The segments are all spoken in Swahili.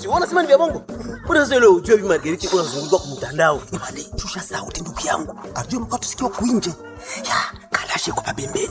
basi wewe unasema ni vya bongo mbona sasa ile ujue bi margariti kuna zunguka kwa mtandao Imani, shusha sauti ndugu yangu. Ajue mka tusikie kuinje. Ya, kalashe kwa pembeni.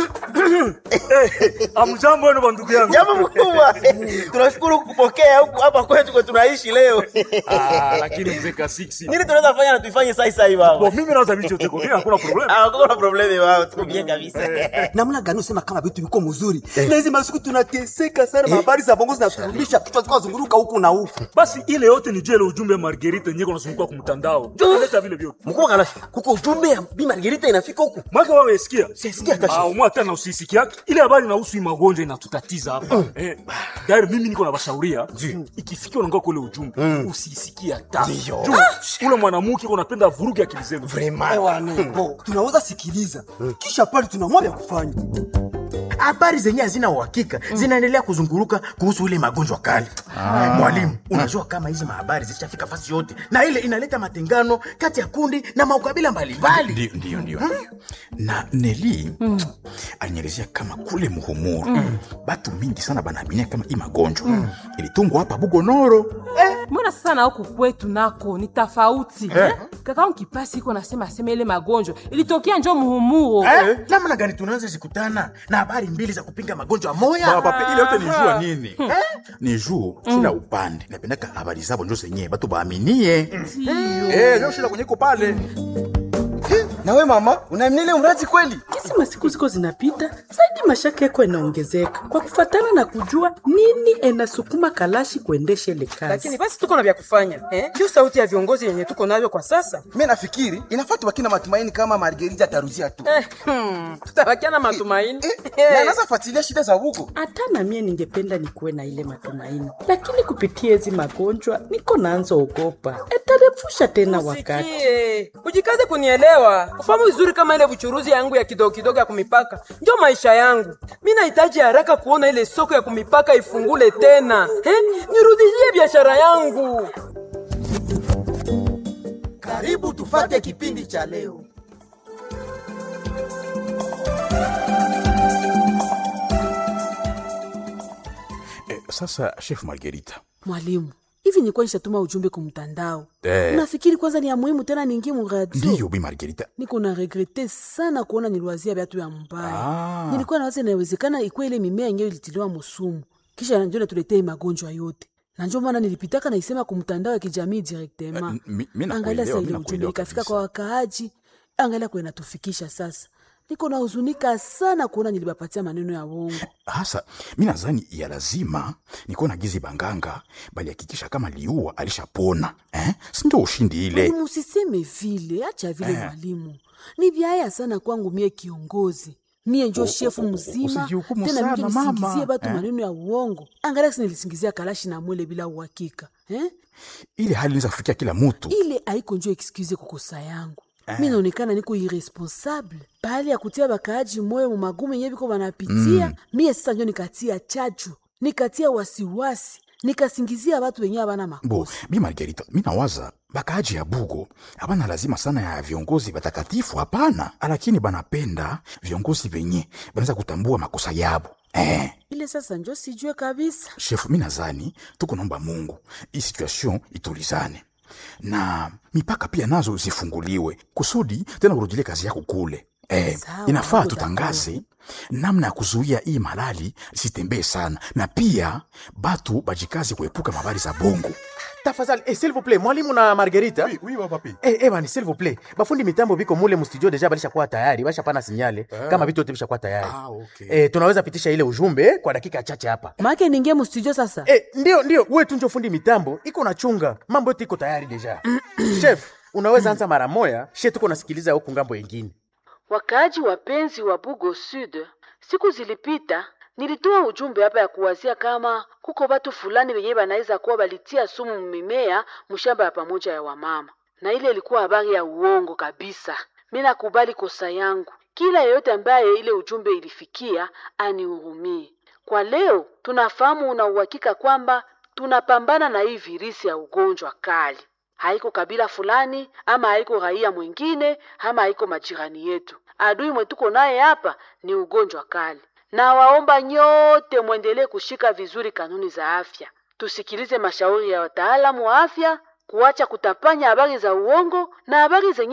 Amjambo wenu bandugu yangu. jambo mkubwa tunashukuru kupokea huku hapa kwetu kwa tunaishi leo Ah, lakini mzee Kasiksi. nini tunaweza fanya na tuifanye sai sai Bo, baba mimi naweza vitu yote kwa hakuna problem. ah kuna problemi wao tuko bien kabisa Namna gani usema kama vitu viko mzuri? Na hizi masiku tunateseka sana, habari za bongo zinaturudisha kichwa zikawa zunguruka huku na huku. Basi ile yote ni jele ujumbe Margarita yenyewe kunazunguka kwa mtandao. Ndio leta vile vyote. mkubwa kalashi kuko ujumbe ya bi margarita inafika huku Mwaka wewe sikia. Sisikia hata Ah, umwa tena usisiki yake. Ile habari inahusu hii magonjwa inatutatiza hapa. Eh, tayari mimi niko na bashauria. Ikifikia unaongea kule ujumbe, usisikie hata. Ndio. Juu, Ule mwanamke unapenda vuruge akili zenu. Bo, tunaweza sikiliza. Kisha pale tunaamua vya kufanya. habari zenye hazina uhakika zinaendelea kuzunguruka kuhusu ile magonjwa kali. Mwalimu, unajua kama hizi mahabari zishafika fasi yote, na ile inaleta matengano kati ya kundi na maukabila mbalimbali. Ndio, ndio, ndio. Na Neli alinielezea kama kule Muhumuru batu mingi sana banaaminia kama hii magonjwa ilitungwa hapa Bugonoro. mbona sasa na huku kwetu nako ni tofauti eh? kaka kipasi iko nasema asema ile magonjwa ilitokea njo muhumuro Eh, namna gani tunaweza zikutana na habari mbili za kupinga magonjwa moya? Baba, pe- ile yote ni jua nini? Ni juu kila upande napendaka habari zabo njo zenyewe batu baaminie. Eh, ndio shida kwenye iko pale. na we mama unaamini ile mradi kweli Kisi masiku ziko zinapita zaidi, mashaka yako yanaongezeka kwa kufatana na kujua nini enasukuma Kalashi kuendesha ile kazi. lakini basi tuko na vya kufanya eh? Ndio sauti ya viongozi yenye tuko navyo kwa sasa mi nafikiri inafaa tubaki na matumaini kama margerita ataruzia tu eh, hmm, tutabakia na matumaini Eh, na anaweza fuatilia shida za huko hata na mie ningependa nikuwe na ile matumaini, lakini kupitia hizi magonjwa niko naanza ogopa etarefusha tena wakati. Sikie, ujikaze kunielewa, ufahamu vizuri kama ile buchuruzi yangu ya kidogo kidogo ya kumipaka ndio maisha yangu. Mi nahitaji haraka kuona ile soko ya kumipaka ifungule tena eh? Nirudishie biashara yangu. karibu tufate kipindi cha leo Eh, sasa chef Margarita. Mwalimu, hivi nilikuwa nishatuma ujumbe kwa mtandao. Eh. Unafikiri kwanza ni ya muhimu tena niingie mu radio? Ndio bi Margarita. niko na regrete sana kuona niliwazia viatu ya mbaya Ah. nilikuwa nawaza inawezekana ikuwa ile mimea yenyewe ilitiliwa musumu kisha njo natuletea magonjwa yote na njo maana nilipitaka naisema ku mtandao ya kijamii directement Eh, mi- mi nakuelewa, angalia sa mi ile nakuelewa ujumbe ikafika kabisa. kwa wakaaji angalia kwa inatufikisha sasa niko na huzunika sana kuona nilibapatia maneno ya wongo hasa mi nadhani ya lazima nikuwa na gizi banganga bali hakikisha kama liua alishapona eh? sindio ushindi ile mwalimu usiseme vile acha vile mwalimu ni vyaya sana kwangu mie kiongozi mie njo shefu mzima usijihukumu tena sana, mimi nisingizie mama. batu Eh. maneno ya uongo angalia kisi nilisingizia kalashi na mwele bila uhakika eh? ile hali inaweza kufikia kila mutu ile haiko njo excuse kukosa yangu mi naonekana niko irresponsable pahali ya kutia bakaaji moyo mu magumu yenye biko banapitia mie sasa njo nikatia chachu nikatia wasiwasi nikasingizia batu wenye abana bo makosa bi margarita mi nawaza bakaaji ya bugo abana lazima sana ya viongozi batakatifu hapana lakini banapenda viongozi venye banaweza kutambua makosa yabo eh. ile sasa njo sijue kabisa shefu mi nazani tuko naomba mungu hii situation itulizane na mipaka pia nazo zifunguliwe kusudi tena urudile kazi yako kule eh, Sawa, inafaa niko tutangaze namna ya kuzuia hii malali zitembee sana na pia batu bajikazi kuepuka mabari za bongo Tafadhali, eh, s'il vous plaît, mwalimu na Margarita. Oui, oui, papi. Eh, eh, bani, s'il vous plaît. Bafundi mitambo biko mule mu studio deja balishakuwa tayari, bashapana sinyale kama vitu yote bishakuwa tayari. Ah, okay. Eh, tunaweza pitisha ile ujumbe eh, kwa dakika chache hapa. make ningie mustudio sasa Eh, ndio ndio, wewe tu njo fundi mitambo, iko na chunga. Mambo yote iko tayari deja. Chef, unaweza anza mara moya, she tuko nasikiliza huku ngambo yengine. Wakaaji wapenzi wa Bugo Sud, siku zilipita nilitoa ujumbe hapa ya kuwazia kama kuko watu fulani wenyewe wanaweza kuwa walitia sumu mimea mshamba ya pamoja ya wamama, na ile ilikuwa habari ya uongo kabisa. Mi nakubali kosa yangu, kila yeyote ambaye ile ujumbe ilifikia anihurumie. Kwa leo tunafahamu una uhakika kwamba tunapambana na hii virisi ya ugonjwa kali haiko kabila fulani ama haiko raia mwingine ama haiko majirani yetu. Adui mwetuko naye hapa ni ugonjwa kali, na waomba nyote mwendelee kushika vizuri kanuni za afya. tusikilize mashauri ya wataalamu wa afya, kuacha kutapanya habari za uongo na habari zenye